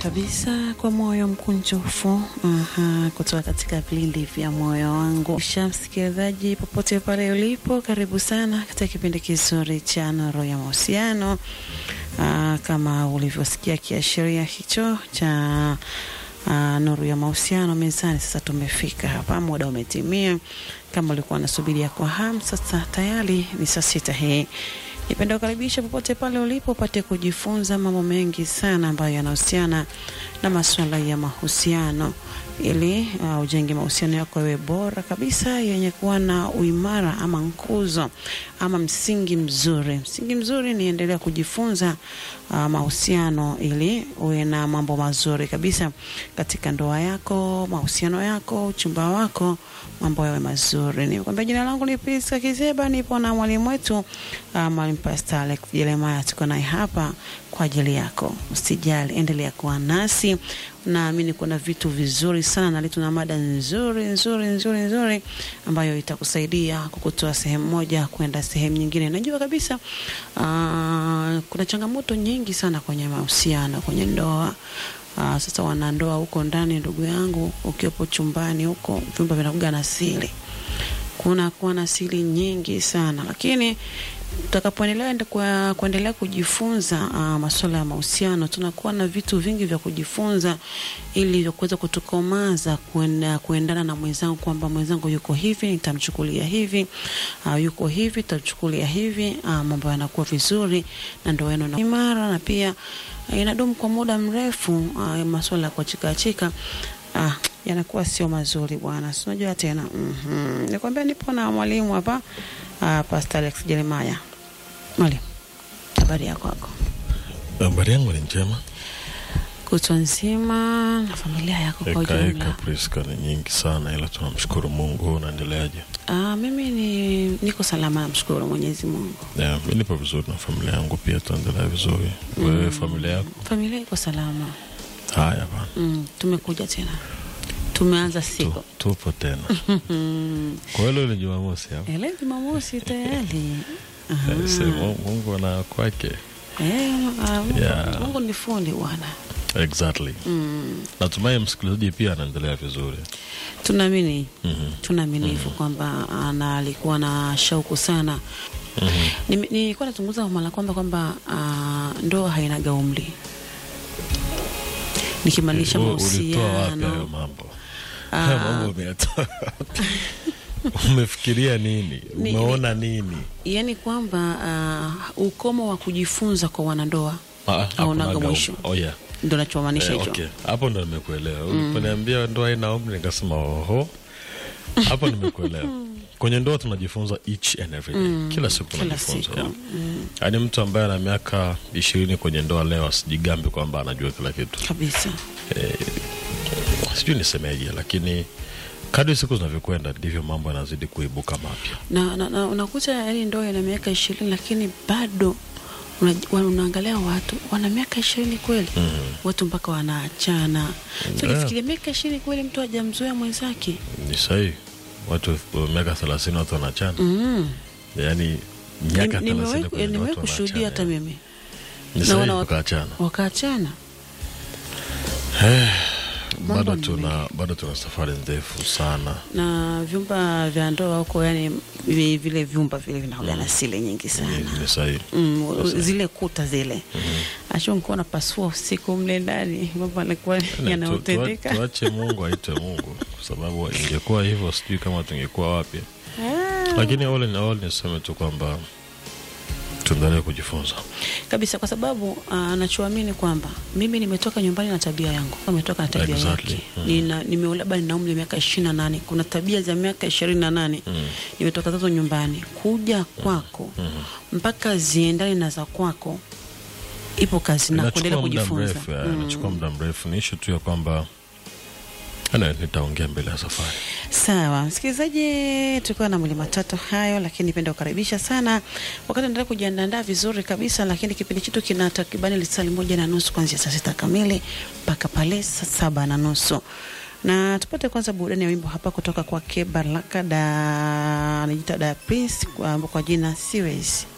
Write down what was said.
kabisa kwa moyo mkunjufu aha, kutoka katika vilindi vya moyo wangu. Sha msikilizaji, popote pale ulipo, karibu sana katika kipindi kizuri cha Nuru ya Mahusiano. Ah, kama ulivyosikia kiashiria hicho cha ah, Nuru ya Mahusiano mezani, sasa tumefika hapa, muda umetimia. Kama ulikuwa unasubiria kwa hamu, sasa tayari ni saa sita hii Nipenda kukaribisha popote pale ulipo upate kujifunza mambo mengi sana ambayo yanahusiana na masuala ya mahusiano ili uh, ujenge mahusiano yako yawe bora kabisa yenye kuwa na uimara ama nguzo ama msingi mzuri. Msingi mzuri ni endelea kujifunza uh, mahusiano ili uwe na mambo mazuri kabisa katika ndoa yako, mahusiano yako, uchumba wako, mambo yawe mazuri. Nikwambia jina langu ni Priska Kizeba, nipo na mwalimu wetu uh, mwalimu Pastor Alex Jeremiah, tuko naye hapa kwa ajili yako. Usijali, endelea kuwa nasi. Naamini kuna vitu vizuri sana na tuna mada nzuri nzuri nzuri nzuri ambayo itakusaidia kukutoa sehemu moja kwenda sehemu nyingine. Najua kabisa uh, kuna changamoto nyingi sana kwenye mahusiano, kwenye ndoa. Uh, sasa wanandoa huko ndani, ndugu yangu, ukiwepo chumbani huko, vyumba vinakuga na siri, kuna kuwa na siri nyingi sana, lakini tutakapoendelea kwa kuendelea kujifunza uh, masuala ya mahusiano, tunakuwa na vitu vingi vya kujifunza ili vya kuweza kutukomaza kuenda, kuendana na mwenzangu kwamba mwenzangu yuko hivi nitamchukulia hivi, uh, yuko hivi nitamchukulia hivi, uh, mambo yanakuwa vizuri na ndoa yenu na imara na pia uh, inadumu kwa muda mrefu. Uh, masuala ya kuachikaachika uh, yanakuwa sio mazuri bwana, si unajua tena. mm-hmm. Nikwambia nipo na mwalimu hapa uh, Pastor Alex Jeremiah. Mwalimu, habari yako kwako? Habari yangu ni njema. Kutwa nzima na familia yako kwa Eka eka ujumla? Priska ni nyingi sana, ila tunamshukuru Mungu. Unaendeleaje? Ah, mimi ni niko salama, namshukuru Mwenyezi Mungu. Yeah, mi nipo vizuri na familia yangu pia, tunaendelea vizuri. Wewe familia yako? Familia iko salama. Haya bana, Mm, tumekuja tena, tumeanza siku tu, tupo tena. Kwa hiyo leo ni Jumamosi hapa. Eh, leo Jumamosi tayari. Aha. Eh, sema Mungu ana kwake. Eh, ah, Mungu- Yeah. Mungu ni fundi bwana. Exactly. Mm, Natumai msikilizaji pia anaendelea vizuri. tunaamini Mhm. tunaamini hivyo kwamba ana alikuwa na shauku sana Mhm. Nime- nilikuwa nazungumza mara kwamba kwamba ah, ndoa hainaga umri, nikimaanisha Wewe Ulitoa wapi hayo mahusiano. mambo? Ah. Hayo mambo umeyatoa wapi? Umefikiria nini? Ni- Umeona nini? Yaani kwamba ah, ukomo wa kujifunza kwa wanandoa Ah, Haunaga hakunaga mwisho. um- Oh, yeah. ndo nachomaanisha Eh, hicho. okay. Hapo ndo nimekuelewa. Uliponiambia ndoa haina umri nikasema oho. Hapo nimekuelewa. Kwenye ndoa tunajifunza each and every day. Kila siku Kila tunajifunza. siku. yeah. Yaani mtu ambaye ana miaka ishirini kwenye ndoa leo asijigambe kwamba anajua kila kitu. kabisa. Sijui nisemeje, lakini kadri siku zinavyokwenda ndivyo mambo yanazidi kuibuka mapya. na, na, na unakuta yani ndoa ina miaka ishirini lakini bado una, wa- unaangalia watu wana miaka ishirini kweli Mhm. watu mpaka wanaachana so Yeah. kifikiria miaka ishirini kweli mtu hajamzoea mwenzake Ni sahihi. Watu wa miaka thelathini watu wanachana. mm. Yaani miaka Nim- nimewahi thelathini kwenye nimewahi watu kushuhudia hata wanaachana. mimi Ni Naona sahihi watu- wakaachana. wakaachana bado Mambo ni tuna bado tuna safari ndefu sana na vyumba vya ndoa huko yani vi- vile vyumba vile vinakuwa na siri nyingi sana ni, ni sahihi Mm, zile kuta zile ashu nikuwa napasua usiku mle ndani mambo anakuwa Tu- tu- yanaotendeka tuache mungu aitwe mungu kwa sababu ingekuwa hivyo sijui kama tungekuwa wapi Ah. lakini all in all niseme tu kwamba tuendelee kujifunza kabisa kwa sababu ah, nachoamini kwamba mimi nimetoka nyumbani na tabia yangu nimetoka na tabia Exactly. yake Mhm. nina nime labda nina umri wa miaka ishirini na nane kuna tabia za miaka ishirini na nane Mm. nimetoka zazo nyumbani kuja kwako mpaka ziendane na za kwako ipo kazi na kuendelea inachukua muda kujifunza mrefu ya, Mm. inachukua muda mrefu ni ishu tu ya kwamba ana nitaongea mbele ya safari Sawa msikilizaji, tulikuwa na mlima tatu hayo, lakini nipenda kukaribisha sana wakati endelea kujiandaa vizuri kabisa, lakini kipindi chetu kina takribani lisali moja na nusu kuanzia saa sita kamili mpaka pale saa saba na nusu na tupate kwanza burudani ya wimbo hapa kutoka kwake Baraka da anajiita da Prince kwa, kwa jina Siwezi.